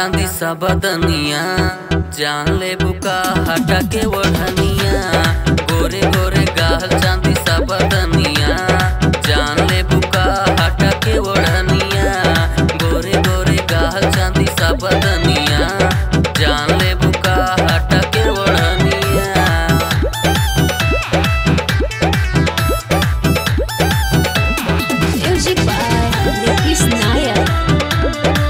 चांदी सा बदनिया जान ले बुका हटा के ओढ़निया गोरे गोरे गाल चांदी सा बदनिया जान ले बुका हटा के ओढ़निया गोरे गोरे गाल चांदी सा बदनिया जान ले बुका हटा के ओढ़निया Music by Nitish Nayak.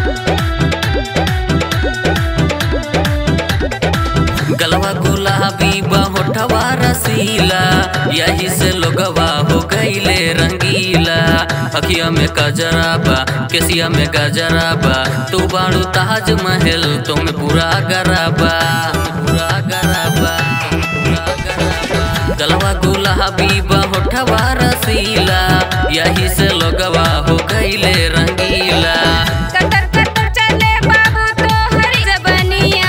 गलवा गुलाबी होठवा रसीला यही से लोगवा हो गईले रंगीला अखिया में गजरा बा केसिया में गजरा बा तू बाड़ू ताज महल तुम पूरा गराबा पूरा गराबा पूरा गराबा गलवा गुलाबी होठवा रसीला यही से लोगवा हो गईले रंगीला कटर कटर चले बाबू तो हरी जबनिया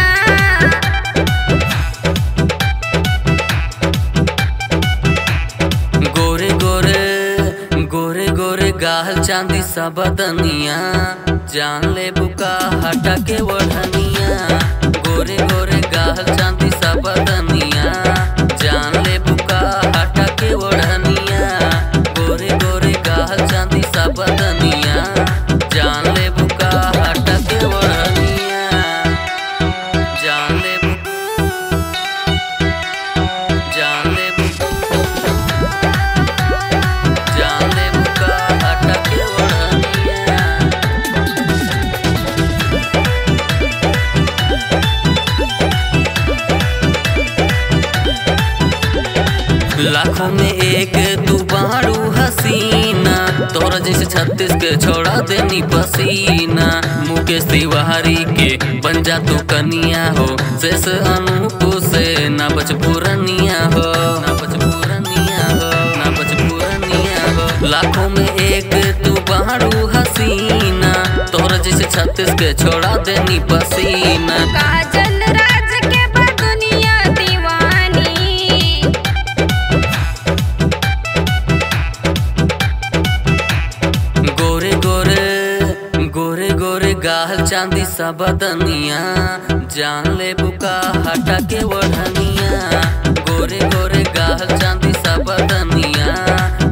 गोरे गोरे गोरे गोरे गाल चांदी सा बदनिया जान ले बुका हटा के ओढ़निया गोरे गोरे गाल चांदी सा बदनिया जान ले बुका हटा के ओढ़निया गोरे गोरे गाल चांदी सा बदनिया जान ले बुका हटा के ओढ़निया जान ले बुका जान ले बुका जान ले बुका हटा के ओढ़निया लाखों में एक तू बारू हसीना तोरा जैसे छत्तीस के छोड़ा देनी पसीना मुकेश तिवारी के बन जा तू कनिया हो शेष अनूप से ना बच पुरनिया हो ना बच पुरनिया हो ना बच पुरनिया हो लाखों में एक तू बारू हसीना तोरा जैसे छत्तीस के छोड़ा देनी पसीना काजल राज के बा दुनिया दीवानी गोरे गोरे गोरे गोरे गाल चांदी सा बदनिया जान ले बुका हटा के ओढ़निया गोरे गोरे गाल चांदी सा बदनिया